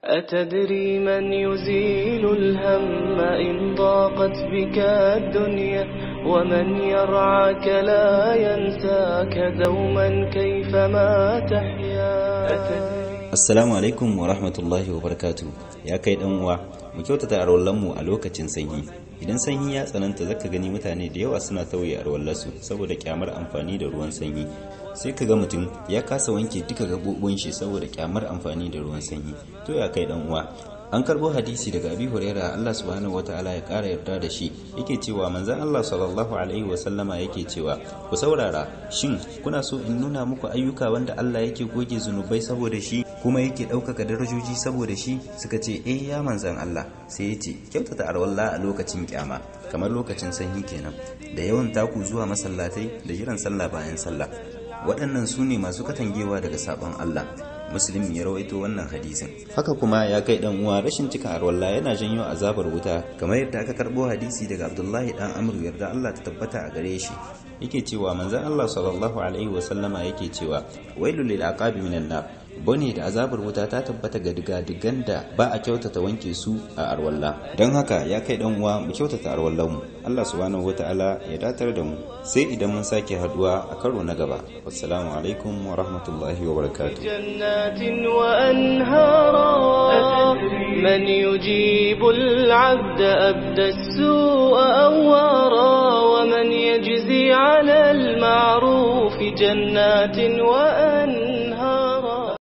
أتدري من يزيل الهم إن ضاقت بك الدنيا ومن يرعاك لا ينساك دوما كيفما تحيا أتدري Assalamu alaikum wa rahmatullahi wa barakatu ya kai dan uwa mu kyautata arwallanmu a lokacin sanyi idan sanyi ya tsananta zaka gani mutane da yawa suna tauye arwallarsu saboda kyamar amfani da ruwan sanyi sai ka ga mutum ya kasa wanke duka gabobin shi saboda kyamar amfani da ruwan sanyi to ya kai dan uwa an karbo hadisi daga abi huraira Allah subhanahu wataala ya kara yarda da shi yake cewa manzon Allah sallallahu alaihi wasallama yake cewa ku saurara shin kuna so in nuna muku ayyuka wanda Allah yake goge zunubai saboda shi kuma yake ɗaukaka darajoji saboda shi suka ce eh ya manzan Allah sai ya ce kyautata arwalla a lokacin kyama kamar lokacin sanyi kenan da yawan taku zuwa masallatai da jiran sallah bayan sallah waɗannan su ne masu katangewa daga sabon Allah muslim ya rawaito wannan hadisin haka kuma ya kai dan uwa rashin cika arwalla yana janyo azabar wuta kamar yadda aka karbo hadisi daga Abdullahi dan Amr yarda Allah ta tabbata a gare shi yake cewa manzon Allah sallallahu alaihi wasallama yake cewa wailul lil aqabi minan nar bane da azabar wuta ta tabbata ga diga-digan da ba a kyautata wanke su a arwalla don haka ya kai dan uwa mu kyautata arwallan mu Allah subhanahu wataala ya datar da mu sai idan mun sake haduwa a karo na gaba wassalamu alaikum wa rahmatullahi wa barakatuh جنات وأنهارا من يجيب العبد أبدى السوء أوارا ومن يجزي على المعروف جنات وأنهارا